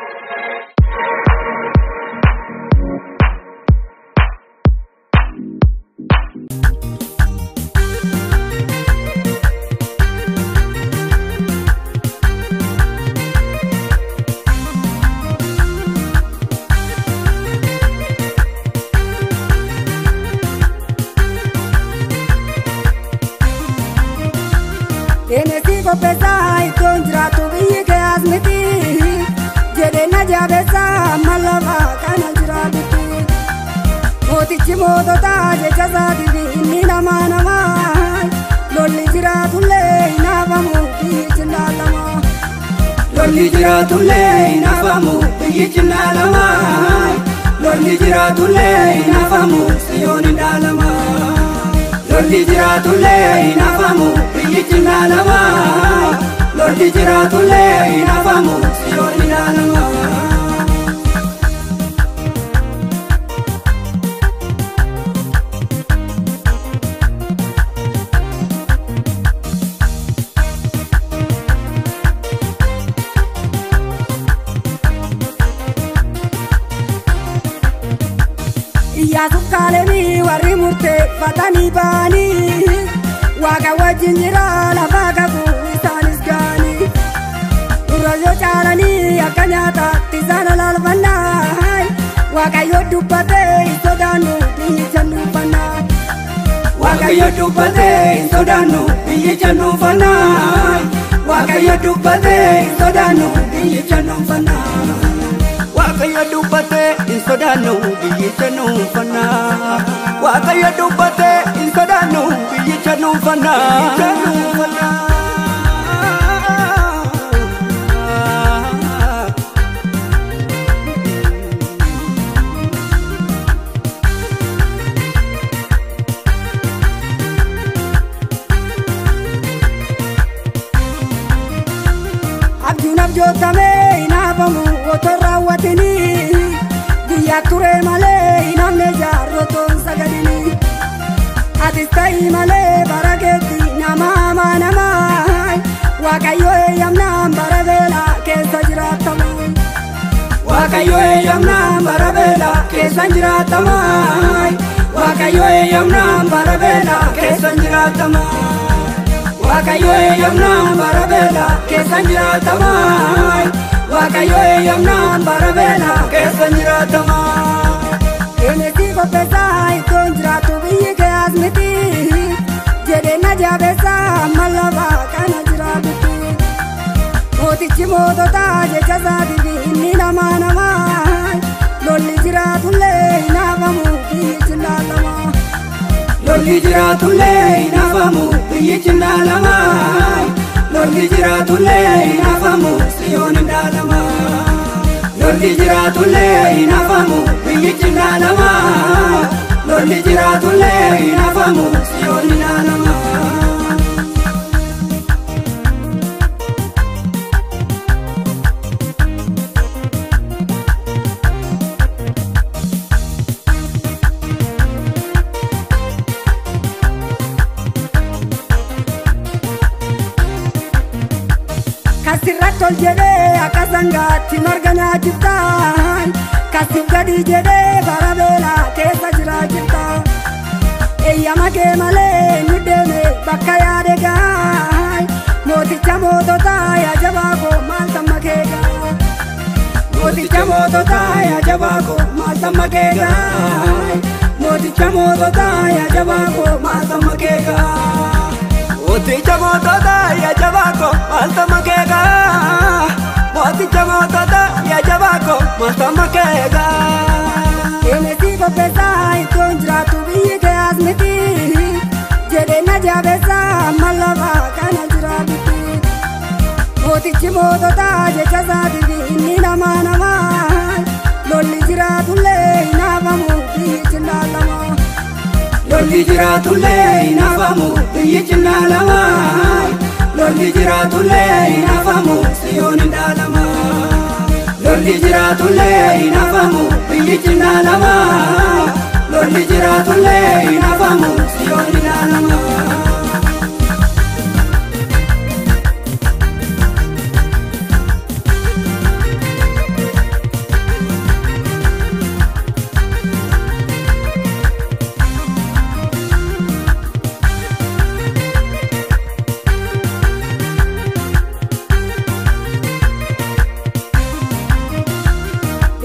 Eenesi qopheessaa iddoon jiraatu biyyi kee as miti jedheenya jaabeessaa mallafa kana jiraatutti mootichi mootota jecha isaatiif inni namaa namaa lolli jiraatullee hin hafamu biyyichi laalama. Lolli jiraatullee hin hafamu biyyichi laalama. Lolli jiraatullee hin hafamu siyoon hin dhaalama. Lolli jiraatullee hin hafamu biyyichi laalama. Lolli jiraatullee hin hafamu siyoon hin dhaalama. Iyyaasuuf kaalemii warri murteeffatanii ba'anii waaqa wajjin jira lafaa kakuu isaanis ga'anii dura yoo caalanii akka nyaataatti isaan alaalfannaa waaqayyo dubbatee hin sodaannu biyyicha nuufannaa. Waaqayyo dubbatee hin sodaannu biyyicha nuufannaa. Waaqayyo dubbatee hin sodaannu biyyicha nuufannaa. Waaqayyo dubbatee hin sodaannu biyyicha nuufannaa. Waaqayyo dubbatee hin sodaannu biyyicha nuufannaa. Abjuun abjootamee hin hafamu otoo raawwatini guyyaa ture malee hin hafne jaarrotoon sagadini atis ta'ii malee bara keetti nama hamaa namaa waaqayyo eeyyamnaan bara beelaa keessa jiraatama. Waaqayyo eeyyamnaan bara beelaa keessa jiraatama. Waaqayyo eeyyamnaan bara beelaa keessa jiraatama. Waaqayyo eeyyamnaan bara beelaa keessa jiraatama. Waaqayyo eeyyamnaan bara beelaa keessa jiraatama. Eenesi qopheessaa iddoon jiraatu biyyi kee as miti jedheenya jaabeessaa mallafa kana jiraatutti mootichi mootota jecha isaatiif inni namaa namaa lolli jiraatullee hin hafamu biyyichi laalama. Lolli jiraatullee hin hafamu biyyichi laalama. Lolli jiraatullee hin hafamu siyoon hin dhaalama. Lolli jiraatullee hin hafamu biyyichi laalama. Lolli jiraatullee hin hafamu siyoon hin dhaalama. Kasirratti ol jedhee akka sangaatti marga nyaachiftaan kasif gadi jedhee bara beelaa keessa jiraachiftaan eeyyama kee malee nu deeme bakka yaade gaay mooticha mootota yaa jabaa koo maal tamma kee gaay mooticha mootota yaa jabaa koo maal tamma kee gaay mooticha mootota yaa jabaa koo maal tamma kee gaay. Mooticha mootota yaa jabaa koo maaltama keegaa. Mooticha mootota yaa jabaa koo maaltama keegaa. Eenesi qopheessaa iddoon jiraatu biyyi kee as miti jedheenya jaabeessaa mallafa kana jiraatutti mootichi mootota jecha isaatiif inni namaa namaa lolli jiraatullee hin hafamu biyyichi laalama. Lolli jiraatullee hin hafamu biyyichi laalama. Lolli jiraatullee hin hafamu siyoon hin dhaalama. Lolli jiraatullee hin hafamu biyyichi laalama. Lolli jiraatullee hin hafamu siyoon hin dhaalama.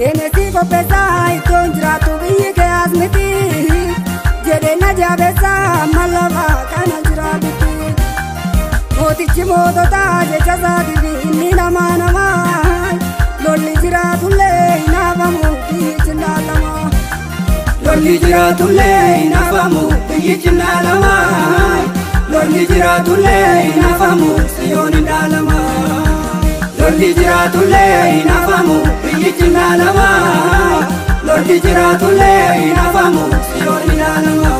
Eenesii qopheessaa ittoon jiraatu biyyi kee as miti jedheena jaabeessaa amma lafa kana jiraatutti. Mootichi moototaa jecha isaatiif inni namaa namaa lolli jiraatullee hin hafamu biyyichi laalama. Lolli jiraatullee hin hafamu biyyichi laalama. Lolli jiraatullee hin hafamu siyoon hin dhaalama. Lolli jiraatullee hin hafamu biyyichi laalama. Lolli jiraatullee hin hafamu siyoon hin dhaalama.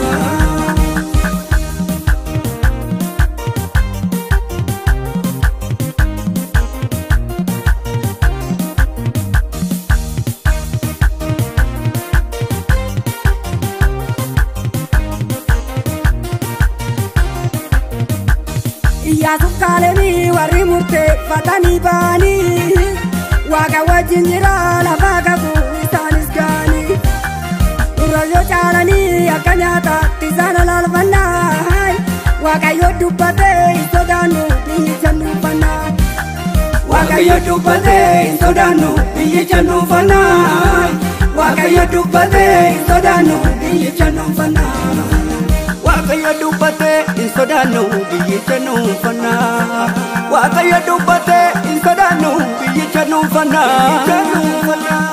Iyyaasuuf kaalemii warri murteeffatanii ba'anii waaqa wajjin jira lafa kakuu isaanis ga'anii Durayyoo caalanii akka nyaataatti isaan alaalfannaa Waaqayyo dubbatee hin sodaannu biyyicha nuufannaa Waaqayyo dubbatee hin sodaannu biyyicha nuufannaa. Waaqayyo dubbatee hin sodaannu biyyicha nuufannaa. Waaqayyo dubbatee hin sodaannu biyyicha nuufannaa. Waaqayyo dubbatee hin sodaannu biyyicha nuufannaa.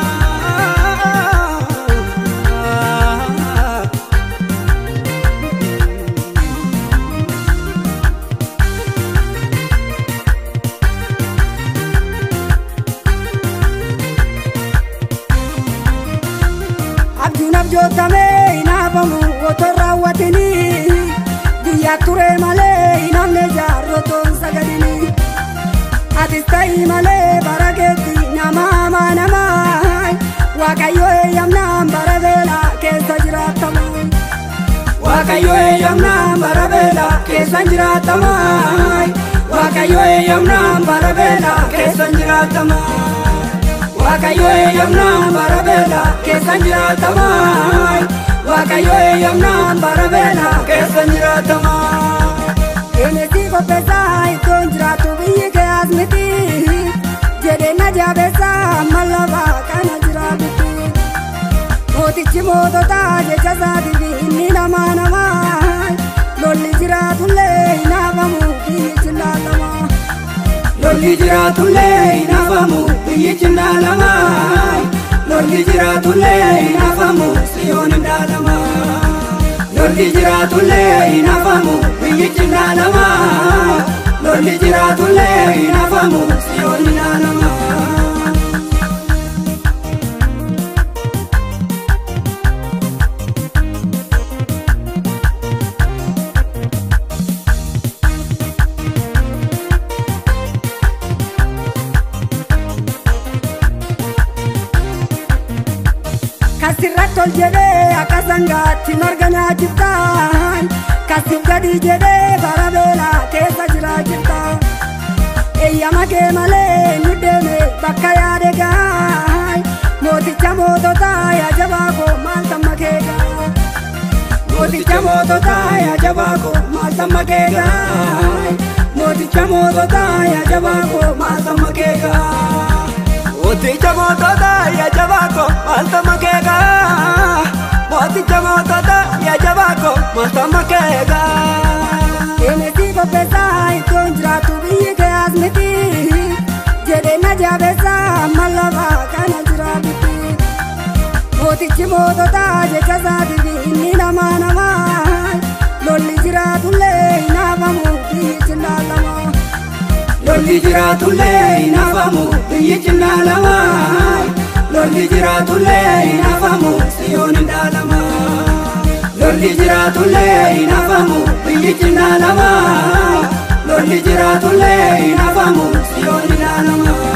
Abjuun abjootamee hin hafamu otoo raawwatinii guyyaa ture malee hin hafne jaarrotoon sagadinii atis ta'ii malee bara keetti nama hamaa namaa waaqayyo eeyyamnaan bara beelaa keessa jiraatama Waaqayyo eeyyamnaan bara beelaa keessa jiraatama. Waaqayyo eeyyamnaan bara beelaa keessa jiraatama. Waaqayyo eeyyamnaan bara beelaa keessa jiraatama. Waaqayyo eeyyamnaan bara beelaa keessa jiraatama. Eenesii qopheessaa ittoon jiraatu biyyi kee as miti jedheena jaabeessaa amma lafa kana jiraatutti. Mootichi moototaa jecha isaatiif inni namaa namaa lolli jiraatullee hin hafamu biyyichi laalama. Lolli jiraatullee hin hafamu biyyichi laalama. Lolli jiraatullee hin hafamu siyoon hin dhaalama. Lolli jiraatullee hin hafamu biyyichi laalama. Lolli jiraatullee hin hafamu siyoon hin dhaalama. Kasirratti ol jedhee akka sangaatti marga nyaachiftaan Kasif gadi jedhee bara beelaa keessa jiraachiftaan Eeyyama kee malee nu deeme bakka yaade gaay Mooticha moototaa yaa jabaa koo maal tamma kee gaay Mooticha moototaa yaa jabaa koo maal tamma kee gaay Mooticha moototaa yaa jabaa koo maal tamma kee gaay Mooticha mootota yaa jabaa koo maalta makeegaa. Mooticha mootota yaa jabaa koo maalta makeegaa. Eenesii qopheessaa ittoon jiraatu biyyi kee as miti jedheena jaabeessaa amma lafa kana jiraatutti. Mootichi moototaa jecha isaatiif inni namaa namaa lolli jiraatullee hin hafamu biyyichi laalama. Lolli jiraatullee hin hafamu biyyichi laalama. Lolli jiraatullee hin hafamu siyoon hin dhaalama. Lolli jiraatullee hin hafamu biyyichi laalama. Lolli jiraatullee hin hafamu siyoon hin dhaalama.